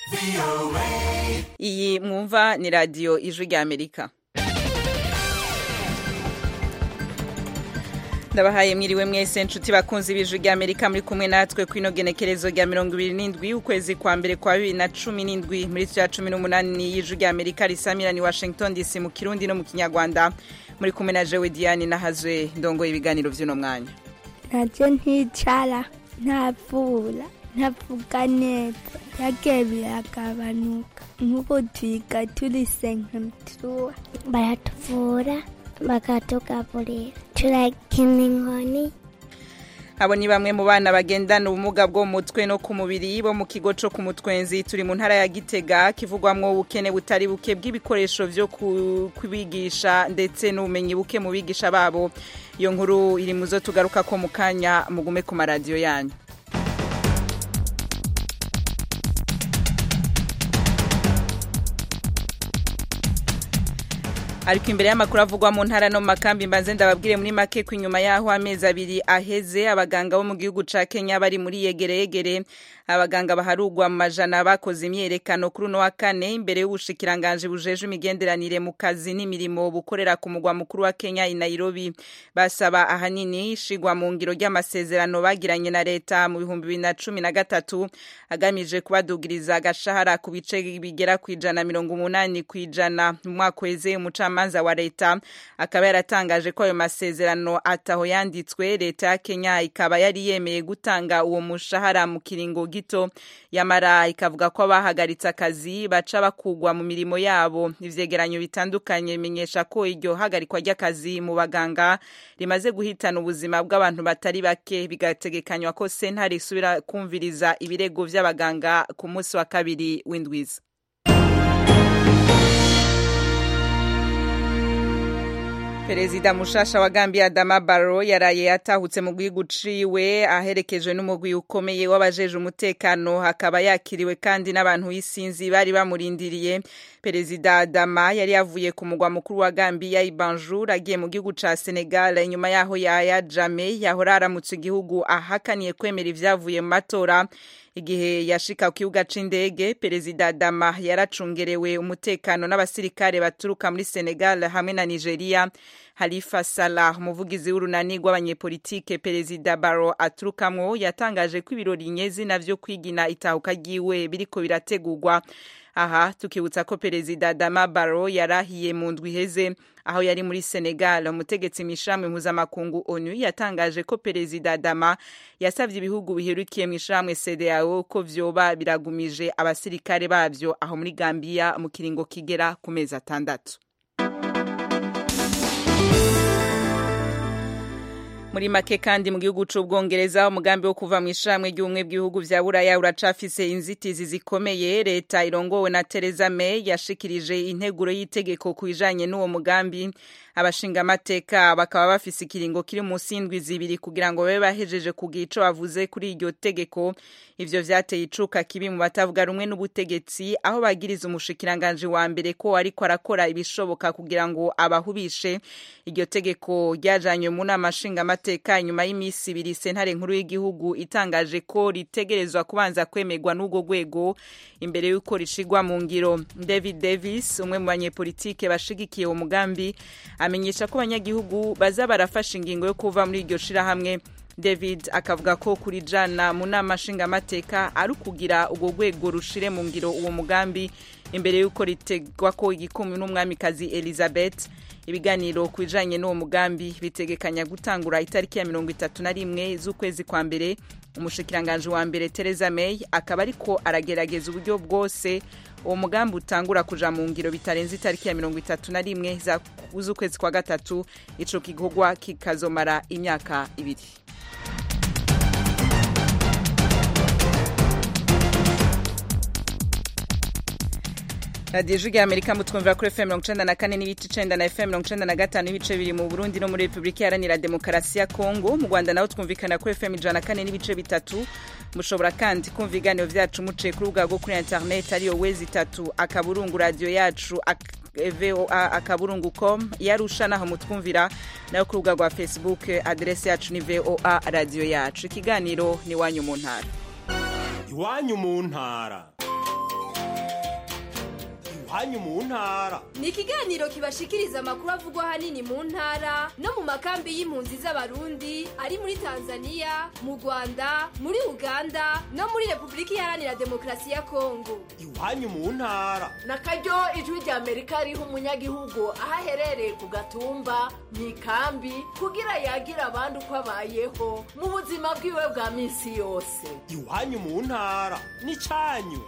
iyi mwumva ni radiyo ijwi rya amerika ndabahaye mwiriwe mwese nshuti bakunzi b'ijwi rya amerika muri kumwe natwe ku ino genekerezo rya mirongo ibiri n'indwi ukwezi kwa mbere kwa bibiri na cumi n'indwi muri cya cumi n'umunani y'ijwi rya amerika risamira ni washington dc mu kirundi no mu kinyarwanda muri kumwe na jewe diane nahazwe ndongoye ibiganiro by'uno mwanya ntabyo nticara ntavura ntavuga neza byagiye biragabanuka nk'ubu twiga turi senkatuwa baratuvura bakatugaburira turakina inkoni abo ni bamwe mu bana bagendana ubumuga bwo mu mutwe no ku mubiri bo mu kigo cyo ku mutwenzi turi mu ntara ya gitega kivugwamwo ubukene butari buke bw'ibikoresho byo kubigisha ndetse n'ubumenyi buke mu bigisha babo iyo nkuru iri mu zo tugaruka ko mu kanya mugume ku maradiyo yanyu ariko imbere y'amakuru avugwa mu ntara no mu makambi mbanze ndababwire muri make ko inyuma y'aho amezi abiri aheze abaganga bo mu gihugu ca kenya bari muri yegereyegere abaganga baharugwa mu majana bakoze imyerekano kuri uno wa kane imbere y'ubushikiranganje bujeje imigenderanire mu kazi n'imirimo bukorera ku mugwa mukuru wa kenya i nairobi basaba ahanini ishigwa mu ngiro ry'amasezerano bagiranye na leta mu bihumbi bibiri na cumi na gatatu agamije kubadugiriza agashahara ku bice bigera ku ijana mirongo umunani ku ijana mu mwaka weze umucamanza wa leta akaba yaratangaje ko ayo masezerano ataho yanditswe leta ya kenya ikaba yari yemeye gutanga uwo mushahara mu kiringo gito yamara ikavuga ko abahagaritse akazi baca bakugwa mu mirimo yabo ivyegeranyo bitandukanye bimenyesha ko iryo hagarikwa ry'akazi mu baganga rimaze guhitana ubuzima bw'abantu batari bake bigategekanywa ko sentare isubira kumviriza ibirego vy'abaganga ku munsi wa kabiri w'indwiza perezida mushasha wa gambia adama barrow yaraye yatahutse mu gihugu ciwe aherekejwe n'umugwi ukomeye w'abajeje umutekano hakaba yakiriwe kandi n'abantu isinzi bari bamurindiriye perezida adama yari yavuye ku mugwa mukuru wa gambia ibanjur agiye mu gihugu ca senegal inyuma yaho yaya jame yahora aramutse igihugu ahakaniye kwemera ivyavuye mu matora igihe yashika ku kibuga c'indege perezida adama yaracungerewe umutekano n'abasirikare baturuka muri senegal hamwe na nigeria halifa salah umuvugizi w'urunani rw'abanyepolitike perezida baro aturukamwo yatangaje ko ibirori nyezi navyo kwigina itahuka ryiwe biriko birategurwa aha tukibutsa ko perezida adama baro yarahiye mu ndwi iheze aho yari muri senegal umutegetsi mw'ishirahamwe mpuzamakungu onu yatangaje ko perezida adama yasavye ibihugu biherukiye mw'ishirahamwe cdao ko vyoba biragumije abasirikare bavyo aho muri gambiya mu kiringo kigera ku mezi atandatu muri make kandi mu gihugu c'ubwongereza umugambi wo kuva mu ishamwe ry'ubumwe bw'ibihugu vya buraya uracafise inzitizi zikomeye leta irongowe na Theresa May yashikirije integuro y'itegeko ku bijanye n'uwo mugambi abashingamateka bakaba bafise ikiringo kiri munsi y'indwi zibiri kugira ngo babe bahejeje kugira ico bavuze kuri iryo tegeko ivyo vyateye icuka kibi mu batavuga rumwe n'ubutegetsi aho bagiriza umushikiranganje wa mbere ko ariko arakora ibishoboka kugira ngo abahubishe iryo tegeko ryajanywe mu nama nshingamateka inyuma y'imisi ibiri sentare nkuru y'igihugu itangaje ko ritegerezwa kubanza kwemerwa n'ubwo rwego imbere y'uko rishigwa mu ngiro david davis umwe mu banyepolitike bashigikiye uwo mugambi amenyesha ko abanyagihugu baza barafasha ingingo yo kuva muri iryo shirahamwe david akavuga ko kuri jana mu nama nshingamateka ari ukugira urwo rwego rushire mu ngiro uwo mugambi imbere y'uko ritegwa ko igikumwe n'umwamikazi elizabeth ibiganiro ku bijanye n'uwo mugambi bitegekanya gutangura itariki ya mirongo itatu na rimwe z'ukwezi kwa mbere umushikiranganje wa mbere Theresa May akaba ariko aragerageza uburyo bwose uwo mugambi utangura kuja mu ngiro bitarenze itariki ya mirongo itatu na rimwe z'ukwezi kwa gatatu ico gikorwa kikazomara imyaka ibiri radiyo ijwi rya amerika mutwumvira kuri fm mirongo icenda na kane n'ibice icenda na fm mirongo icenda na gatanu n'ibice bibiri mu burundi no muri repubulika iharanira demokarasi ya kongo mu rwanda naho twumvikana kuri fm ijana na kane n'ibice bitatu mushobora kandi kumva ibiganiro vyacu muciye ku rubuga rwo kuri internet ariyo wezi itatu akaburungu radiyo yacu ak voa akaburungu com yarusha naho mutwumvira nayo ku rubuga rwa facebook aderesi yacu ni voa radiyo yacu ikiganiro ni iwanyu mu ntara iwanyu mu ntara iwanyu mu ntara ni ikiganiro kibashikiriza amakuru avugwa ahanini mu ntara no mu makambi y'impunzi z'abarundi ari muri tanzania mu rwanda muri uganda no muri repubulika iharanira demokarasi ya kongo iwanyu mu ntara na karyo ijwi rya amerika riha umunyagihugu aho aherereye ku gatumba mu ikambi kugira yagira abandi uko abayeho mu buzima bwiwe bwa minsi yose iwanyu mu ntara n'icyanyu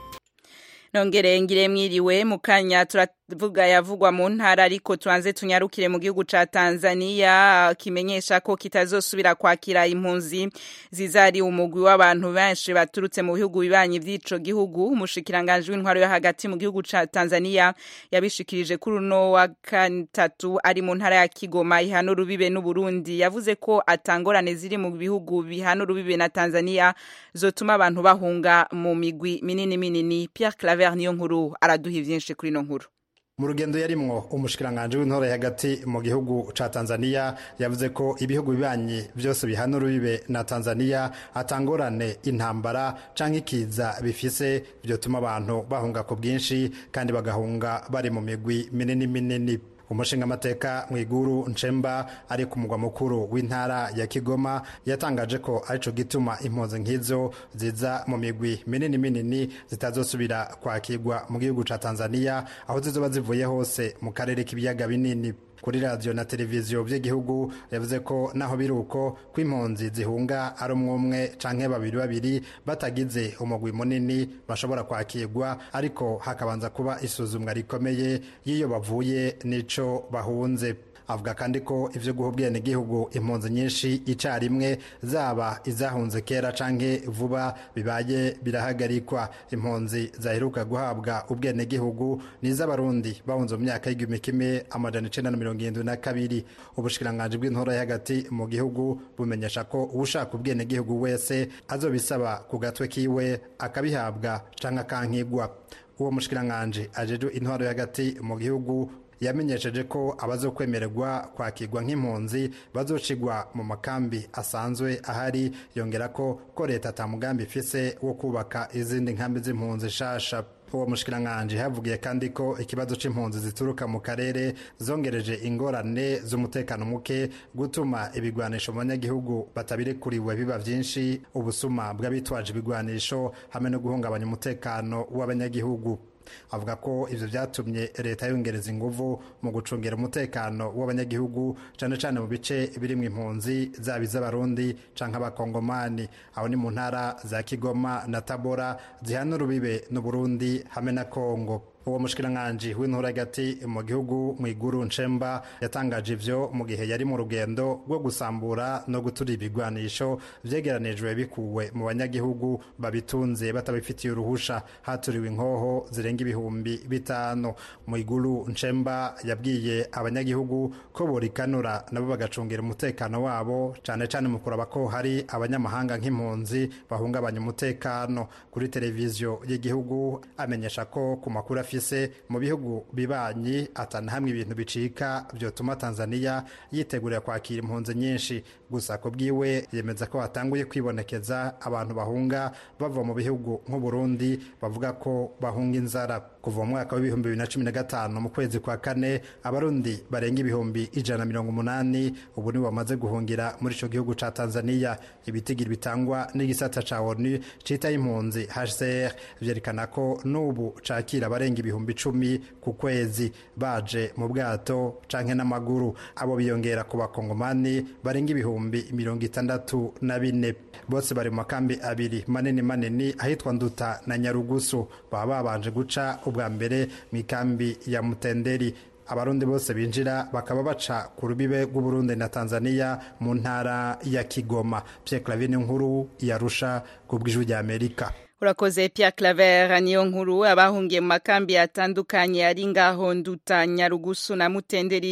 nongere ngire mwiriwe mu kanya turavuga yavugwa mu ntara ariko tuanze tunyarukire mu gihugu ca Tanzania kimenyesha ko kitazosubira kwakira impunzi zizari umugwi w'abantu benshi baturutse mu bihugu bibanyi vy'ico gihugu umushikiranganje w'intwaro yo hagati mu gihugu ca Tanzania yabishikirije kuri uno wa gatatu ari mu ntara ya Kigoma ihano rubibe n'u Burundi yavuze ko atangorane ziri mu bihugu bihano rubibe na Tanzania zotuma abantu bahunga mu migwi minini minini Pierre Claver niyo nkuru araduha ivyinshi kuri ino nkuru mu rugendo yarimwo umushikiranganje w'intore hagati mu gihugu ca Tanzania yavuze ko ibihugu bibanyi byose bihana urubibe na Tanzania atangorane intambara canke ikiza bifise vyotuma abantu bahunga ku bwinshi kandi bagahunga bari mu migwi minini minini umushinga amateka mwiguru nchemba ari ku mugwa mukuru w'intara ya Kigoma yatangaje ko arico gituma impunzi nk'izo ziza mu migwi minini minini zitazosubira kwakirwa mu gihugu ca Tanzania aho zizoba zivuye hose mu karere k'ibiyaga binini kuri radiyo na televiziyo by'igihugu yavuze ko naho biri uko ko impunzi zihunga ari umwe umwe canke babiri babiri batagize umugwi munini bashobora kwakirwa ariko hakabanza kuba isuzumwa rikomeye y'iyo bavuye n'ico bahunze avuga kandi ko ivyo guha ubwenegihugu impunzi nyinshi icarimwe zaba izahunze kera canke vuba bibaye birahagarikwa impunzi zaheruka guhabwa ubwenegihugu n'iz'abarundi bahunze mu myaka y'igihumbi kimwe amajana icenda na mirongo irindwi na kabiri ubushikiranganji bw'intora hagati mu gihugu bumenyesha ko uwushaka ubwenegihugu wese azobisaba ku gatwe kiwe akabihabwa canke akankigwa uwo mushikiranganji ajejwe intwaro hagati mu gihugu yamenyesheje ko abazokwemererwa kwakirwa nk'impunzi bazocigwa mu makambi asanzwe ahari yongera ko ko leta atamugambi ifise wo kubaka izindi nkambi z'impunzi shasha uwo mushikiranganje havugiye kandi ko ikibazo c'impunzi zituruka mu karere zongereje ingorane z'umutekano muke gutuma ibigwanisho mu banyagihugu batabirekuriwe biba vyinshi ubusuma bw'abitwaje ibigwanisho hamwe no guhungabanya umutekano w'abanyagihugu avuga ko ivyo vyatumye leta yongereza inguvu mu gucungira umutekano w'abanyagihugu cane cane mu bice birimwo impunzi zaba iz'abarundi canke abakongomani aho ni mu ntara za kigoma na tabora zihana urubibe n'uburundi hamwe na kongo uwo mushikiranganji w'intura hagati mu gihugu mwiguru nshemba yatangaje ivyo mu gihe yari mu rugendo rwo gusambura no gutura ibigwanisho vyegeranijwe bikuwe mu banyagihugu babitunze batabifitiye uruhusha haturiwe inkoho zirenga ibihumbi bitanu mwiguru nshemba yabwiye abanyagihugu ko borikanura nabo bagacungira umutekano wabo cane cane mu kuraba ko hari abanyamahanga nk'impunzi bahungabanya umutekano kuri televiziyo y'igihugu amenyesha ko ku makuru afise mu bihugu bibanyi atana hamwe ibintu bicika vyotuma Tanzania yitegurira kwakira impunzi nyinshi gusa ko bwiwe yemeza ko hatanguye kwibonekeza abantu bahunga bava mu bihugu nk'u Burundi bavuga ko bahunga inzara kuva mu mwaka w'ibihumbi bibiri na cumi na gatanu mu kwezi kwa kane abarundi barenga ibihumbi ijana na mirongo umunani ubu nibo bamaze guhungira muri ico gihugu ca Tanzania ibitigiri bitangwa n'igisata ca ONU citaye impunzi HCR vyerekana ko n'ubu cakira abarenga ibihumbi icumi ku kwezi baje mu bwato canke n'amaguru abo biyongera ku bakongomani barenga ibihumbi mirongo itandatu na bine bose bari mu makambi abiri manini manini ahitwa nduta na nyarugusu baba babanje guca ubwa mbere mu ikambi ya mutenderi abarundi bose binjira bakaba baca ku rubibe rw'uburundi na tanzania mu ntara ya kigoma pierre clavine nkuru yarusha ku bw'ijwi rya amerika urakoze Pierre Claver niyo nkuru abahungiye mu makambi atandukanye ari ngaho nduta nyarugusu na mutenderi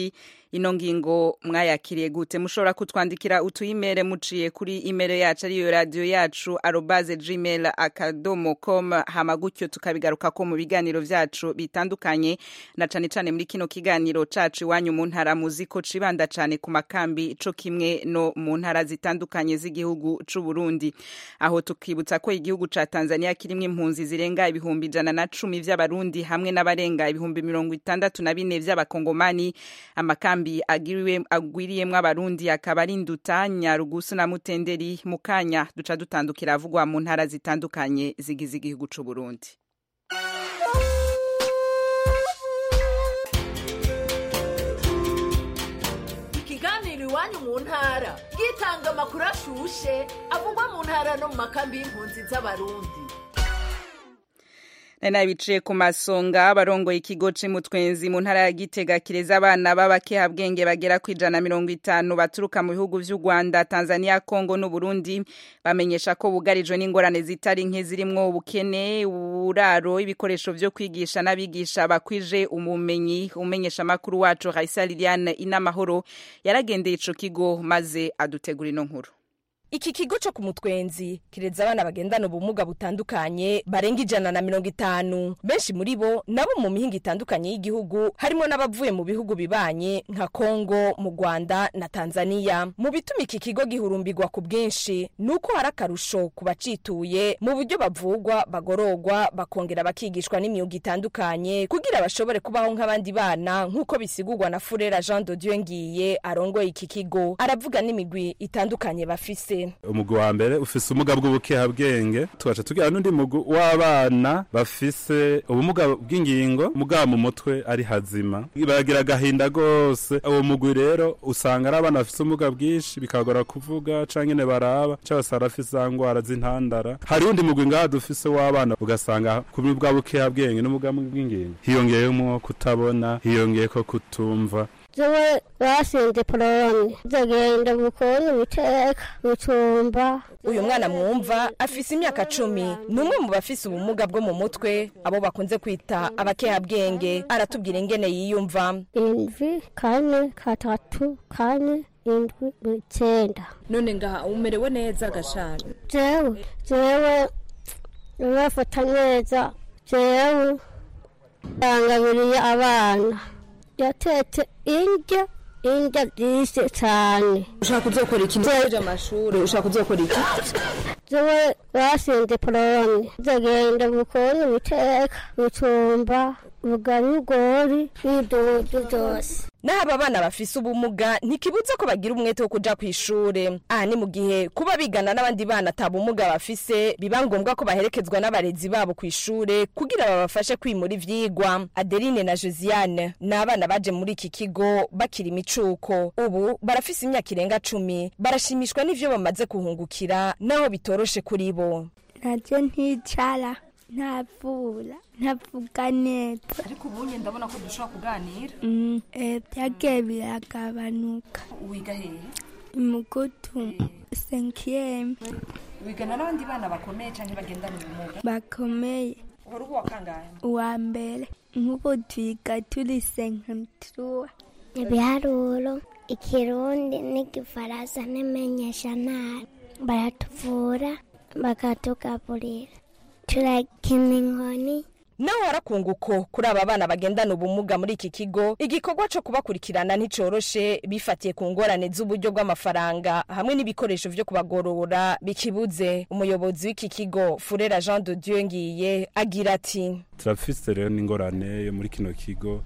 ino ngingo mwayakiriye gute mushobora kutwandikira utuyimere muciye kuri imere yacu ariyo radiyo yacu arobaze gmail akadomo com hama gutyo tukabigaruka ko mu biganiro vyacu bitandukanye na cane cane muri kino kiganiro cacu iwanyu mu ntara muzi ko cibanda cane ku makambi co kimwe no mu ntara zitandukanye z'igihugu c'u Burundi aho tukibutsa ko igihugu ca Tanzania kirimwo impunzi zirenga ibihumbi ijana na cumi vy'abarundi hamwe n'abarenga ibihumbi mirongo itandatu na bine vy'abakongomani amakambi agiriwe agwiriyemwo abarundi akaba ari nduta nyarugusu na mutenderi mu kanya duca dutandukira avugwa mu ntara zitandukanye zigize igihugu c'u Burundi ikiganiro iwanyu mu ntara gitanga amakuru ashushe avugwa mu ntara no mu makambi y'impunzi z'abarundi nari nabiciye ku masonga abarongoye ikigo c'imutwenzi mu ntara ya gitega kireza abana b'abakehabwenge bagera ku ijana mirongo itanu baturuka mu bihugu vy'u rwanda tanzania kongo n'uburundi bamenyesha ko bugarijwe n'ingorane zitari nke zirimwo ubukene uburaro ibikoresho vyo kwigisha n'abigisha bakwije umumenyi umenyesha amakuru wacu raisa liliane inamahoro yaragendeye ico kigo maze adutegura ino nkuru iki kigo co ku mutwenzi kireza abana bagendana ubumuga butandukanye barenga ijana na mirongo itanu benshi muri bo nabo mu mihinga itandukanye y'igihugu harimo n'abavuye mu bihugu bibanye nka kongo mu rwanda na tanzania mu bituma iki kigo gihurumbirwa ku bwinshi ni uko hari akarusho ku bacituye mu buryo bavugwa bagororwa bakongera bakigishwa n'imyuga itandukanye kugira bashobore kubaho nk'abandi bana nk'uko bisigurwa na furera jean de dieu ngiye arongoye iki kigo aravuga n'imigwi itandukanye bafise umugwi wa mbere ufise ubumuga bw'ubukehabwenge tugaca tugira n'undi mugwi w'abana bafise ubumuga bw'ingingo mugaba mu mutwe ari hazima baragira agahinda gose uwo mugwi rero usanga ari abana bafise ubumuga bwinshi bikagora kuvuga canke nyene baraba canke basanga bafise za ngwara z'intandara hari undi mugwi ngaha dufise w'abana ugasanga ku bwa bukehabwenge n'ubumuga bw'ingingo hiyongeyemwo kutabona hiyongeyeko kutumva jewe basinze poloni zagenda bukoni biteka bicumba uyu mwana mwumva afise imyaka cumi ni umwe mu bafise ubumuga bwo mu mutwe abo bakunze kwita abakehabwenge aratubwira ingene yiyumva indwi kane katatu kane indwi icenda none ngaha umerewe neza gashana jewe jewe bafata neza jewe yangabiriye abana yatetse indya indya byinshi cyane ushaka kuzokora iki ntuje amashuri ushaka kuzokora iki jewe basinze poloni zagenda bukoni biteka bicumba bugarigori n'idudu byose naho aba bana bafise ubumuga ntikibuza ko bagira umwete wo kuja kw'ishure aha ni mu gihe kuba bigana n'abandi bana ata bumuga bafise biba ngombwa ko baherekezwa n'abarezi babo kw'ishure kugira babafashe kwimura ivyigwa adeline na josiane ni abana baje muri iki kigo bakiri imicuko ubu barafise imyaka irenga cumi barashimishwa n'ivyo bamaze kuhungukira naho bitoroshe kuri bo naje nticara ntavura ntavuga neza ariko ubunye ndabona ko dushobora kuganira Mm, eh, byagiye biragabanuka wiga hehe imugutu senkiyeme wigana n'abandi bana bakomeye canke bagendana ubumuga bakomeye uhora uba wakangahe uwa mbere nk'ubu twiga turi senkemtuwa ibiharuro ikirundi n'igifaransa n'imenyeshantara baratuvura bakatugaburira turakina inkoni naho harakunguko kuri aba bana bagendana ubumuga muri iki kigo igikorwa co kubakurikirana nticoroshe bifatiye ku ngorane z'uburyo bw'amafaranga hamwe n'ibikoresho vyo kubagorora bikibuze umuyobozi w'iki kigo furera jean de dieu ngiye agira ati turafise rero n'ingorane yo muri kino kigo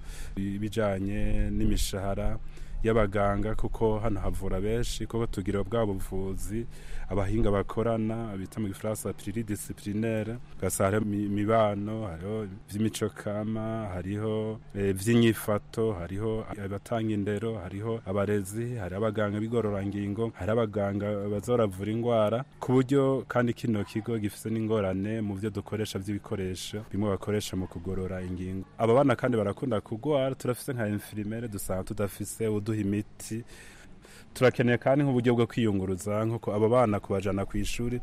ibijanye n'imishahara y'abaganga kuko hano havura benshi kuko tugira bwa buvuzi abahinga bakorana bita mu gifaransa pluridisciplinaire ugasanga hariho imi- imibano hariho ivy'imico kama hariho eh, vy'inyifato hariho abatanga indero hariho abarezi hariho abaganga b'igororangingo hariho abaganga baza baravura ingwara ku buryo kandi kino kigo gifise n'ingorane mu vyo dukoresha vy'ibikoresho bimwe bakoresha mu kugorora ingingo aba bana kandi barakunda kugwara turafise nka infirmiere dusanga tudafise uduha imiti turakeneye kandi nk'uburyo bwo kwiyunguruza nk'uko abo bana kubajana ku ishuri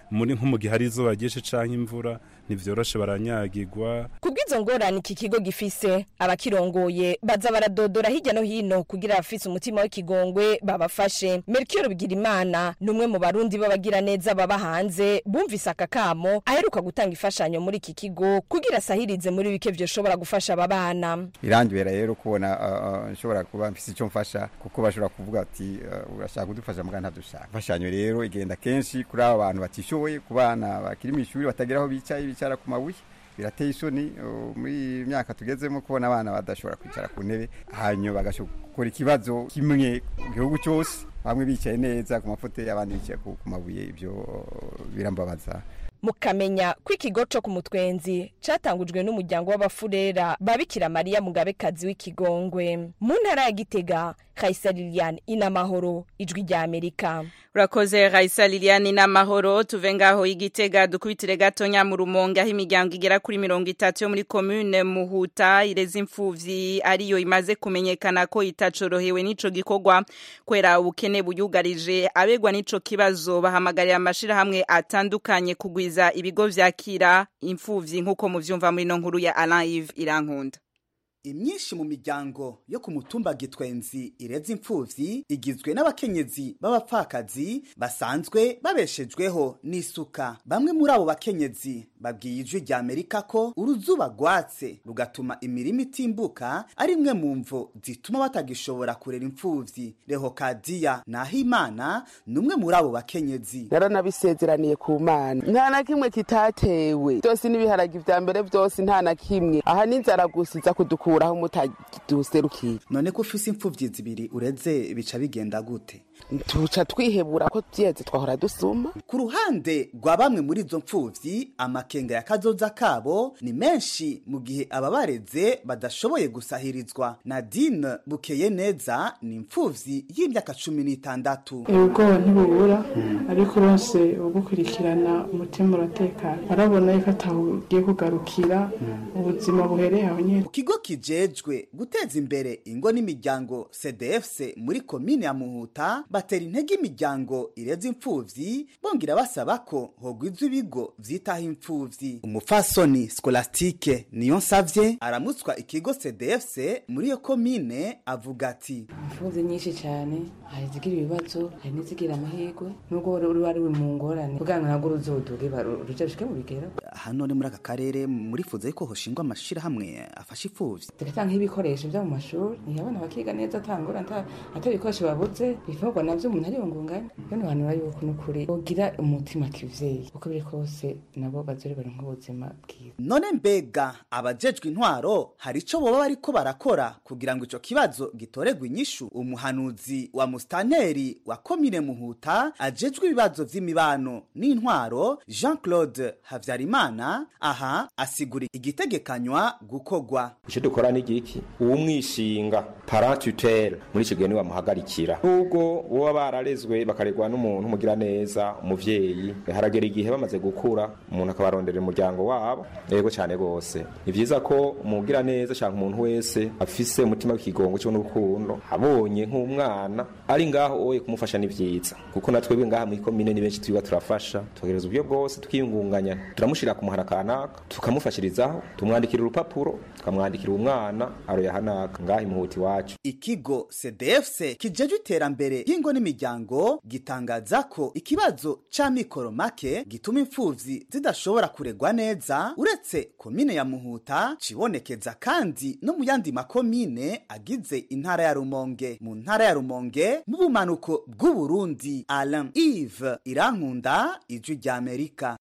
muri nko mu gihe hari izuba ryinshi canke imvura ntivyoroshe baranyagirwa kubw'izo ngorane iki kigo gifise abakirongoye baza baradodora hirya no hino kugira abafise umutima w'ikigongwe babafashe melchior bigirimana ni umwe mu barundi b'abagira neza baba hanze bumvise aka kamo aheruka gutanga imfashanyo muri iki kigo kugira asahirize muri bike vyoshobora gufasha aba bana birangibera rero kubona nshobora kuba mfise icyo mfasha kuko bashobora kuvuga ati urashaka kudufasha muga ntadushaka imfashanyo rero igenda kenshi kuri aba bantu batishoboye ku bana bakiri mu ishuri batagira aho bicaye bicara ku mabuye birateye isoni muri myaka tugezemo kubona abana badashobora kwicara ku ntebe hanyuma bagakora ikibazo kimwe mu gihugu cyose bamwe bicaye neza ku mafoto abandi bicaye ku mabuye ibyo birambabaza mukamenya ko ikigo co ku mutwenzi catangujwe n'umuryango w'abafurera babikira mariya mugabekazi w'ikigongwe mu ntara ya gitega Raisa Liliane inamahoro ijwi rya Amerika urakoze Raisa Liliane inamahoro tuve ngaho igitega dukubitire gatonya mu rumonge aho imiryango igera kuri mirongo itatu yo muri commune Muhuta ireza imfuvyi ariyo imaze kumenyekana ko itacorohewe n'ico gikorwa kwera ubukene buyugarije abegwa n'ico kibazo bahamagarira amashirahamwe atandukanye kugwiza ibigo vyakira imfuvyi nk'uko muvyumva muri no nkuru ya Alain Yves Irankunda imyinshi mu miryango yo ku mutumba gitwenzi ireza imfuvyi igizwe n'abakenyezi b'abapfakazi basanzwe babeshejweho n'isuka bamwe muri abo bakenyezi babwiye ijwi rya amerika ko uruzuba rwatse rugatuma imirima itimbuka ari imwe mu mvo zituma batagishobora kurera imfuvyi rehokadiya nahimana ni umwe muri abo bakenyezi naranabisezeraniye ku mana nta na kimwe kitatewe byose n'ibiharagi vya mbere byose nta na kimwe aha n'inzara gusa iza kudukura aho mutaduserukiye none ko ufise imfuvyi zibiri ureze bica bigenda gute tuca twihebura ko vyeze twahora dusuma ku ruhande rwa bamwe muri izo mfuvyi amakenga ya kazoza kabo ni menshi mu gihe ababareze badashoboye gusahirizwa nadine bukeye neza ni imfuvyi y'imyaka cumi n'itandatu ubwoba ntibubura ariko uronse ugukurikirana umutima uratekana arabona yuko atawugiye kugarukira ubuzima buhereye aho nyene ikigo kijejwe guteza imbere ingo n'imiryango cdfc muri komine ya muhuta batera intege imiryango ireza imfuvyi bongera basaba ko hogwizwa ibigo vyitaho imfuvyi umupfasoni skolastike niyo nsavye aramutswa ikigo cdfc muri iyo komine avuga ati imfuvyi nyinshi cyane hari izigira ibibazo hari n'izigira amahirwe nubwo ruba ruri mu ngorane kugira ngo nabwo ruzoduge ruje rushike mu bigero hano ni muri aka karere murifuza yuko hoshingwa amashirahamwe afasha imfuvyi tugatanga nk'ibikoresho vyo mu mashuri niyo abana bakiga neza atangora ata ibikoresho babuze bivugwa navyo umuntu ariyungunganya bene banura yuko n'ukuri bogira umutima kivyeyi uko biri kose nabo bazore baronka ubuzima bwiza none mbega abajejwe intwaro hari ico boba bariko barakora kugira ngo ico kibazo gitoregwe inyishu umuhanuzi wa mustanteri wa komine muhuta ajejwe ibibazo vy'imibano n'intwaro jean claude havyarimana aha asigura igitegekanywa gukogwa ico dukora ni giki uwumwishinga parent tutel muri ico gihe niwamuhagarikira nubwo boba bararezwe bakaregwa n'umuntu mugira neza umuvyeyi haragera igihe bamaze gukura umuntu akabarondera umuryango wabo yego cyane gose ni vyiza ko umugira neza cyangwa umuntu wese afise umutima w'ikigongo cyo n'urukundo abonye nk'umwana ari ngaho oye kumufasha ni vyiza kuko natwebwe ngaha muri komine ni benshi twiba turafasha tugereza uburyo bwose tukiyungunganya turamushira ku muhara kanaka tukamufashirizaho tumwandikira urupapuro tukamwandikira umwana aroyahanaka ngaha imuhuti wacu ikigo cdfc kijejwe iterambere y'ingo n'imiryango gitangaza ko ikibazo c'amikoro make gituma imfuvyi zidashobora kuregwa neza uretse komine ya muhuta cibonekeza kandi no mu yandi makomine agize intara ya rumonge mu ntara ya rumonge mu bumanuko bw'uburundi alain ive irankunda ijwi rya amerika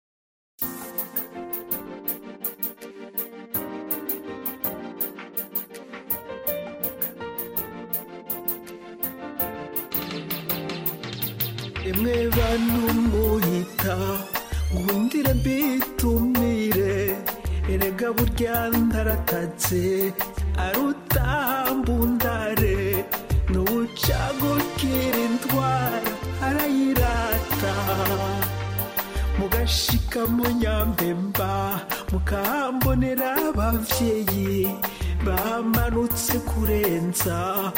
emwe bantu munyita nkundire mbitumire erega burya ndaratatse arutambundare n'ubucagukira indwara arayirata mugashika mu nyambemba mukahambonera abavyeyi bamanutse kurenza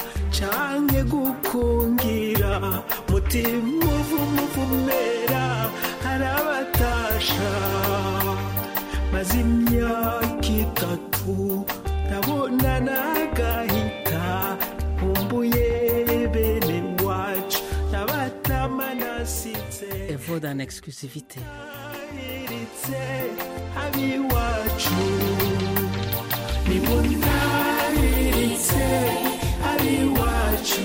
canke gukungira mutima uvumuvumera narabatasha maze imyaka itatu ndabona nagahita nkumbuye bene wacu nabatama nasize Et vaut en exclusivité. iritse abiwacu nimuntahiritse abiwacu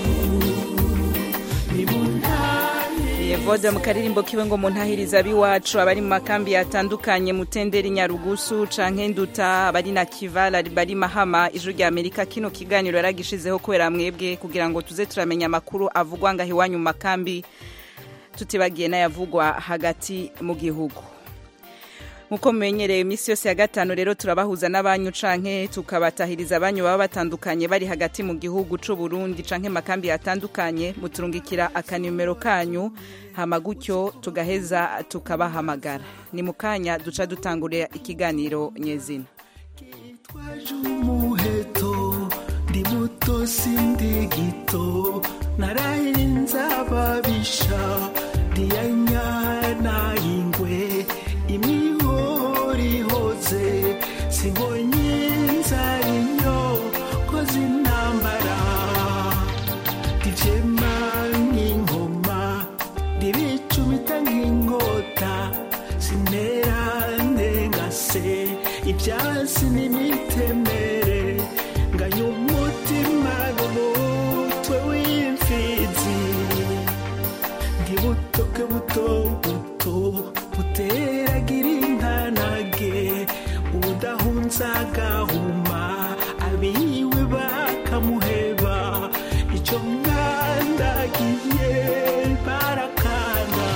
nimuntahiritse Evode mu karirimbo kiwe ngo muntahiriza abiwacu abari mu makambi atandukanye mutenderi nyarugusu canke nduta abari na kivala bari mahama ijuru rya amerika kino kiganiro yaragishizeho kubera mwebwe kugira ngo tuze turamenya amakuru avugwa ngaho iwanyu mu makambi tutibagiye n'ayavugwa hagati mu gihugu nk'uko mumenyereye iminsi yose ya gatanu rero turabahuza n'abanyu canke tukabatahiriza abanyu baba batandukanye bari hagati mu gihugu c'u Burundi canke makambi atandukanye muturungikira akanimero kanyu hama gutyo tugaheza tukabahamagara ni mu kanya duca dutangurira ikiganiro nyezina twaje umuheto ndi muto sindi gito narahinze ababisha ndiyanyana ingwe imihori ihoze simbonye inzara inyo koze intambara ndijema nk'ingoma ndibicumita nk'inkota sinera ndengase ibyansi n'imitemere nganya umutima n'umutwe w'imfizi ndi butoke buto buto buteragira intanage udahunza agahuma abiwe bakamuheba icyo mwandagiye barakanda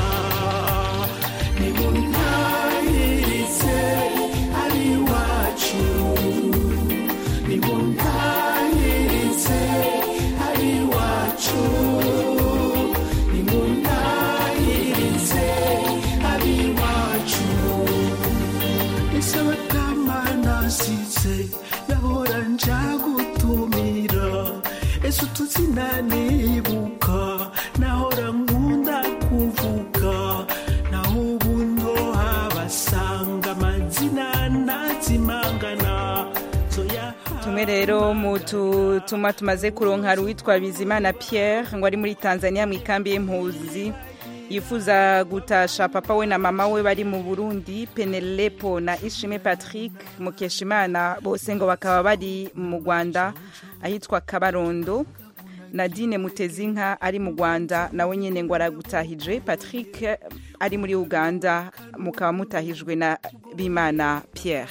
nimuntahiritse abiwacu nimuntahiritse abiwacu nimuntahiritse abiwacu ese batama nasize nahora nja gutumira ese utuzina nibuka nahora nkunda kuvuga naho ubu ndohabasanga amazina ntazimangana zoya tumwe rero mu tutuma tumaze kuronka hari uwitwa bizimana pierre ngo ari muri tanzania mu ikambi y'impuzi yifuza gutasha papa we na mama we bari mu burundi penelepo na ishime patrick mukeshimana bose ngo bakaba bari mu rwanda ahitwa kabarondo nadine mutezinka ari mu rwanda nawe nyine ngo aragutahije patrick ari muri uganda mukaba mutahijwe na bimana pierre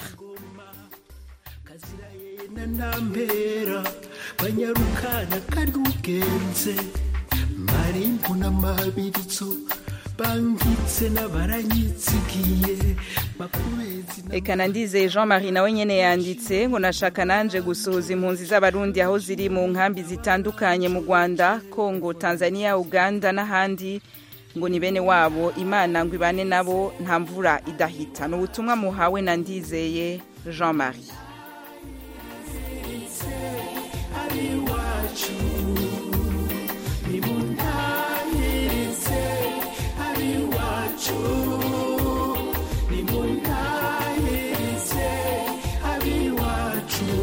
nantambera banyarukana kari ugenze marimbu n'amabirizo bangitse n'abaranyitsigiye makubezi Eka nandize Jean Marie nawe nyene yanditse ngo nashaka nanje gusuhuza impunzi z'abarundi aho ziri mu nkambi zitandukanye mu Rwanda, Kongo, Tanzania, Uganda n'ahandi ngo ni bene wabo Imana ngo ibane nabo nta mvura idahita. Ni ubutumwa muhawe na ndizeye Jean Marie. abiwacu nimuntahiritse abiwacu nimuntahiritse abiwacu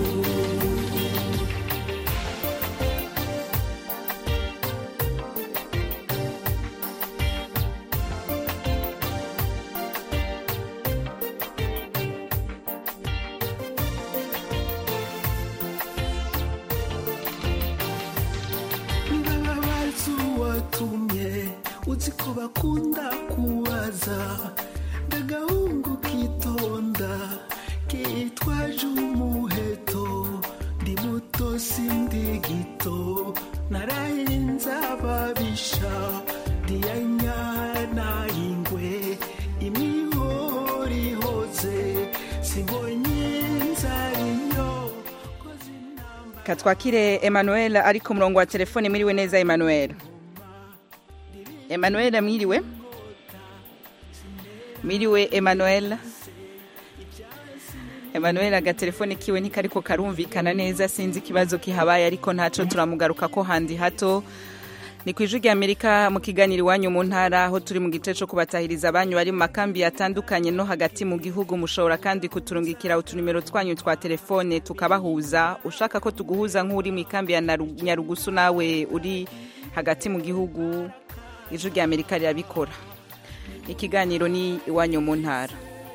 ndababaza uwatumye uzi ko bakunda kubaza ndagahungu kitonda kitwaje umuheto ndi muto sindi gito narahinze ababisha ndiyanyana ingwe imihori ihoze simbonye inzara inyo Katwakire Emmanuel ari ku murongo wa telefone mwiriwe neza Emmanuel. Emmanuel mwiriwe? Mwiriwe Emmanuel. Emmanuel agatelefone kiwe ntikariko karumvikana neza sinzi ikibazo kihabaye ariko ntaco turamugaruka ko handi hato ni ku ijwi ry'amerika mu kiganiro iwanyu mu ntara aho turi mu gice cyo kubatahiriza abanyu bari mu makambi atandukanye no hagati mu gihugu mushobora kandi kuturungikira utunimero twanyu twa telefone tukabahuza ushaka ko tuguhuza nk'uri mu ikambi ya Naru- nyarugusu nawe uri hagati mu gihugu ijwi ry'amerika rirabikora ikiganiro ni iwanyu mu ntara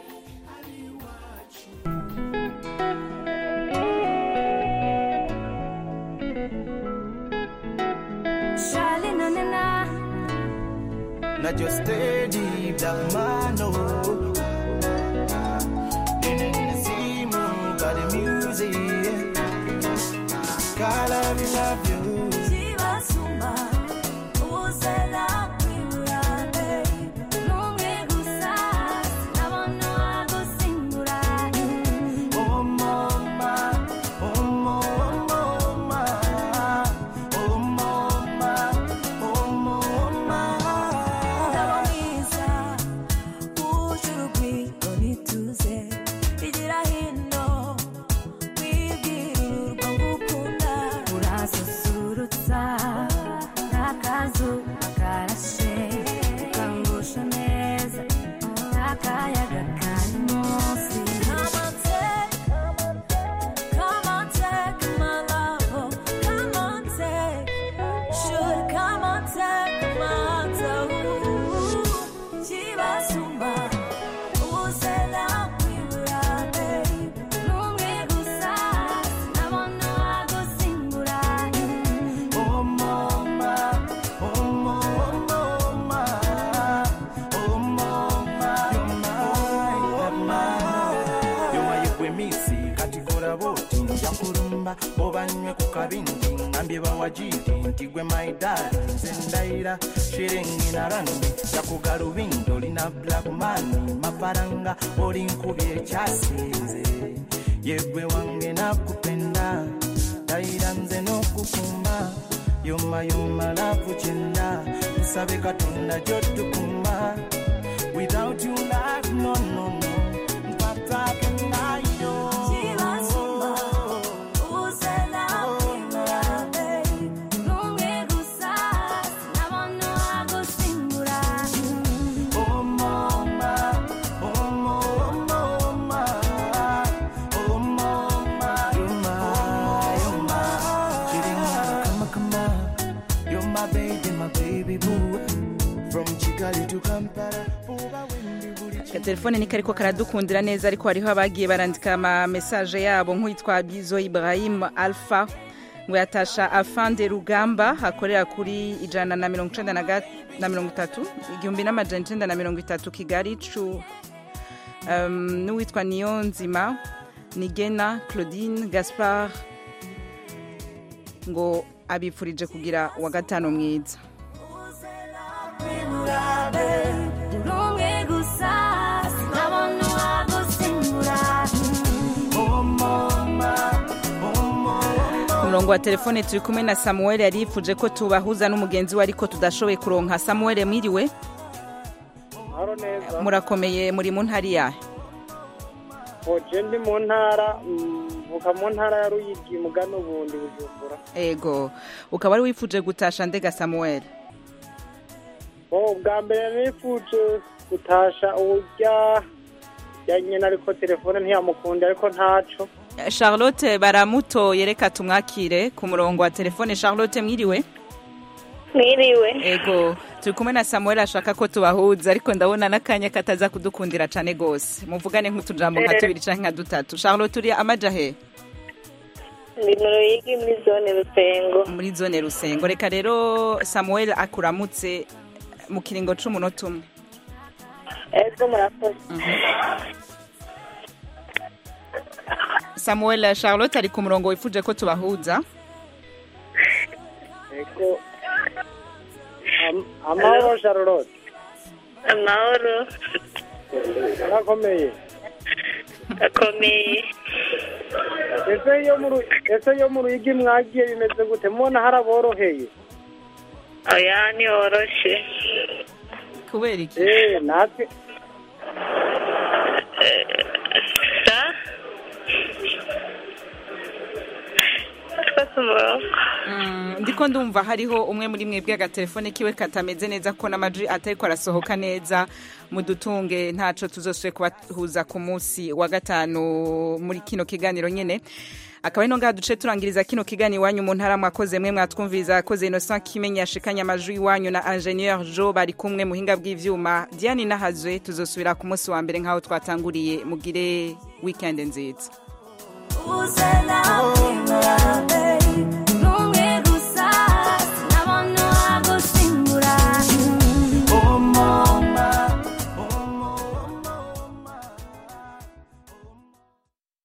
Charlie, na na na. Not your steady black man, no. See more got the music. God, I love you. Chibasumba, uzela kwirande. Numwe gusa, sinabona gusimbura. Oh, mama, oh, mama, oh, mama, oh, mama, oh, mama. Umugabo mwiza, wuje urugwiro n'ituze. Igira hino, wibwira urwo ngukunda. Urasusurutsa, n'akazuba karashe. Ukangusha neza, n'akayaga kari munsi. Come on, take, come on, take my love. Come on, take. Should come on, take my toe. Chibasumba, uzela kwirande. Numwe gusa, sinabona gusimbura. Oh mama, oh mama, oh mama, oh mama, you're mine, you're my yekwemisi katikora boti njakulumba obanywe ku kabindi ngambye bawajiri nti gwe maidali nze ndayira shiringi na rangi jakugalubindo olina black mani mafaranga oli nkubye ekyasinze yegwe wange nakupenda ndayira nze n'okukumba yoma yoma lavu kyenda tusabe katonda gyotukuma without you life no no no mpatake nayo Chibasumba, uzela kwirande. Numwe gusa, sinabona gusimbura. Oh mama, oh mama, oh mama, oh mama, you're my, you're my, Chiringa, come come you're my baby, my baby boo. From Kigali to Kampala, Buba Wendi buri telefone ni kariko karadukundira neza ariko hariho abagiye barandika ama message yabo nk'uwitwa Bizo Ibrahim Alpha ngo yatasha afande rugamba akorera kuri ijana na mirongo icenda na ga- na mirongo itatu igihumbi n'amajana icenda na mirongo itatu kigali cu um, n'uwitwa niyonzima nigena claudine gaspard ngo abipfurije kugira wa gatanu mwiza Kwirande. Numwe gusa, sinabona gusimbura. Oh mama, oh mama. ku murongo wa telefone turi kumwe na samuel yari yifuje ko tubahuza n'umugenzi we ariko tudashoboye kuronka samuel mwiriwe Mahoro neza. murakomeye muri mu ntari yahe Oje ndi mu ntara mm, mvuka mu ntara ya Ruyigi mugano ubundi Bujumbura. ego ukaba wari wifuje gutasha ndega samuel Oh bwa mbere nifuje gutasha urya ya nyina ariko telefone ntiyamukunda ariko ntaco. charlotte baramutoye reka tumwakire ku murongo wa telefone charlotte mwiriwe Mwiriwe. ego turi kumwe na samuel ashaka ko tubahuza ariko ndabona n'akanya kataza kudukundira cane gose muvugane nk'utujambo nka Eh. tubiri canke nka dutatu charlotte uri amaja he Ndi mu Ruyigi muri zone Rusengo. muri zone rusengo reka rero samuel akuramutse mu kiringo c'umunota umwe Ego murakoze. samuel charlotte ari ku murongo wifuje ko tubahuza Ego. Am- Amahoro Charlotte. Amahoro. Arakomeye. Akomeye. Ese yo mu Ru- ese yo mu Ruyigi mwagiye bimeze gute? Mubona haraboroheye? Oya ntiworoshe. kubera iki Eh natwe Sa? Two ndafise umurongo Mm, ndiko ndumva hariho umwe muri mwebwe agatelefone kiwe katameze neza ko n'amajwi atariko arasohoka neza mudutunge ntaco tuzosubire kubahuza ku munsi wa gatanu muri kino kiganiro nyene akaba ino ngaha duce turangiriza kino kiganiro iwanyu mu ntara mwakoze mwe mwatwumviriza yakoze Innocent Kimenya yashikanye amajwi iwanyu na Ingenieur Jo bari kumwe muhinga bw'ivyuma Diane Nahazwe tuzosubira ku munsi wa mbere nkaho twatanguriye mugire weekend nziza uze nawe